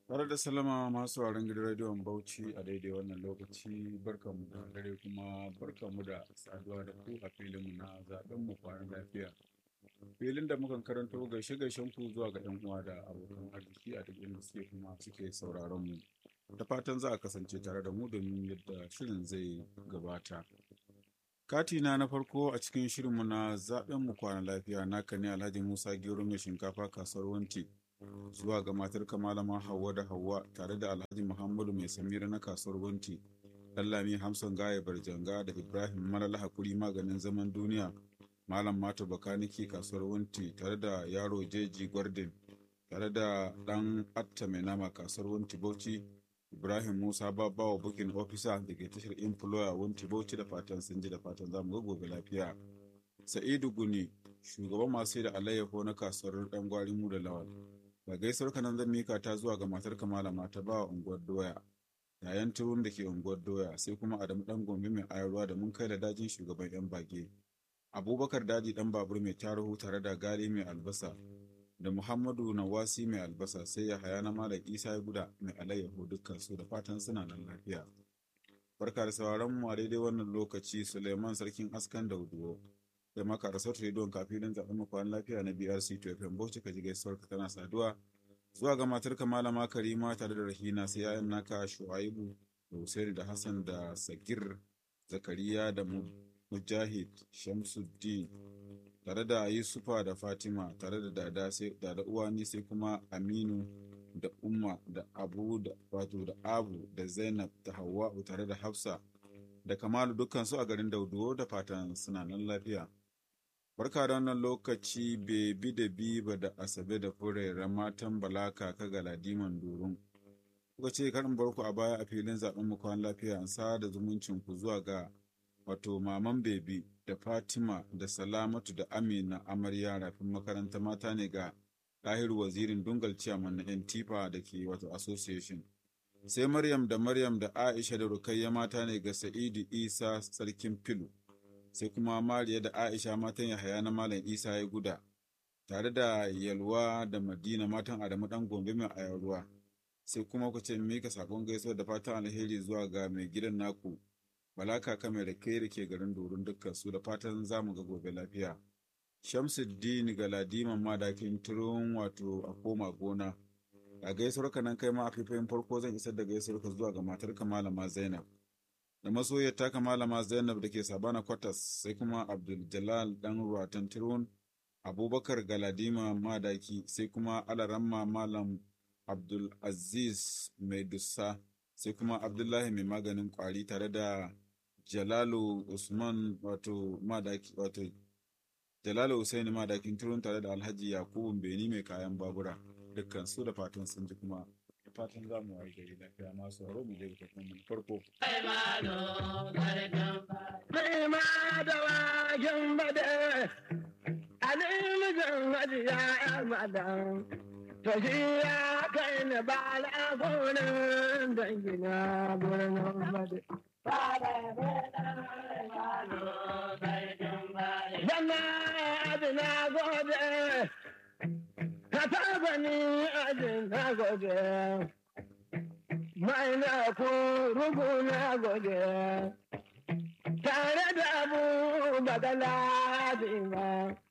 Tare da salama masu sauraron gidan rediyon Bauchi a daidai wannan lokaci barkanmu da dare kuma barkanmu da saduwa da ku a filinmu na zaben mu kwanan lafiya. Filin da mukan karanto gaishe gaishen ku zuwa ga 'yan uwa da abokan arziki a duk inda suke kuma suke sauraron mu. Da fatan za a kasance tare da mu domin yadda shirin zai gabata. Katina na farko a cikin shirinmu na zaben mu kwanan lafiya naka ne Alhaji Musa Gero mai shinkafa kasuwar Wanti. zuwa ga matar malama Hauwa da Hauwa tare da Alhaji Muhammadu mai samira na kasuwar Wanti, Dallami Hamson Gaya Barjanga da Ibrahim Malala Hakuri maganin zaman duniya, Malam Mato Bakaniki kasuwar Wanti tare da Yaro Jeji Gwardin, tare da ɗan Atta mai nama kasuwar Wanti Bauchi, Ibrahim Musa Babawa Bukin Ofisa da ke tashar Employer Wanti Bauchi da fatan sun ji da fatan zamu ga gobe lafiya. Sa'idu Guni, shugaban masu da alayyaho na kasuwar ɗan gwari mu da lawal. Ga gaisuwar kanan zan mika ta zuwa ga matar malama ta ba unguwar doya. Yayan turun da ke unguwar doya sai kuma Adamu dan gombe mai ayarwa da mun kai da dajin shugaban yan bage. Abubakar daji dan babur mai tarihu tare da gali mai albasa. Da Muhammadu Nawasi mai albasa sai ya haya na Malam Isa ya guda mai alayyaho dukkan su da fatan suna nan lafiya. Barka da sauraron mu a daidai wannan lokaci Suleiman Sarkin Askan Dauduwo. da maka da sautin rediyon kafin zaɓen makon lafiya na BRC to FM Bauchi ka ji gaisuwar ka tana saduwa zuwa ga matar ka malama Karima tare da Rahina sai yayan naka Shu'aibu da Hussein da Hassan da Sagir Zakariya da Mujahid Shamsuddin tare da Yusufa da Fatima tare da Dada sai Dada Uwani sai kuma Aminu da Umma da Abu da wato da Abu da Zainab da Hawwa'u tare da Hafsa da Kamalu dukkan su a garin Dauduwo da fatan suna nan lafiya. Barka da wannan lokaci bebi da biba da asabe da furera matan balaka ka ga ladiman durun. Kuka ce karin barku a baya a filin zaben mu kwan lafiya an sa da zumuncin ku zuwa ga wato maman bebi da Fatima da Salamatu da Amina amarya rafin makaranta mata ne ga Lahiru wazirin dungal ciyaman na yan tifa da ke wato association. Sai Maryam da Maryam da Aisha da Rukayya mata ne ga Sa'idu Isa sarkin filu. sai kuma Mariya da Aisha matan Yahaya na Malam Isa ya guda, tare da Yalwa da Madina matan Adamu ɗan Gombe mai ayarwa, sai kuma ku ce mika sakon gaisuwa da fatan alheri zuwa ga mai gidan naku, Bala kaka mai rake da ke garin Dorin dukkan su da fatan za mu ga gobe lafiya. Shamsuddin Galadiman madakin turun wato a koma gona. A gaisuwar ka nan kai ma a fifayin farko zan isar da gaisuwar ka zuwa ga matarka Malama Zainab. da masoyar taka malama zainab da ke sabana kwatas sai kuma abdul jalal dan ruwatan tirun abubakar galadima madaki sai kuma alaramma malam abdul aziz mai dussa sai kuma abdullahi mai maganin kwari tare da jalalu usman wato madaki wato jalalu usaini madakin turun tare da alhaji yakubu beni mai kayan babura dukkan su da fatan sun ji kuma fatan za mu waye gari lafiya masu haro mu dai kafin mu farko. Mai ma da wajen bade, a mijin hajiya ya madan, to shi ya kai ni ba la gonin dangina birnin bade. Zama adina gode, ka taba ni adina gode. mai na ku rugu na gode tare da abu bagala ba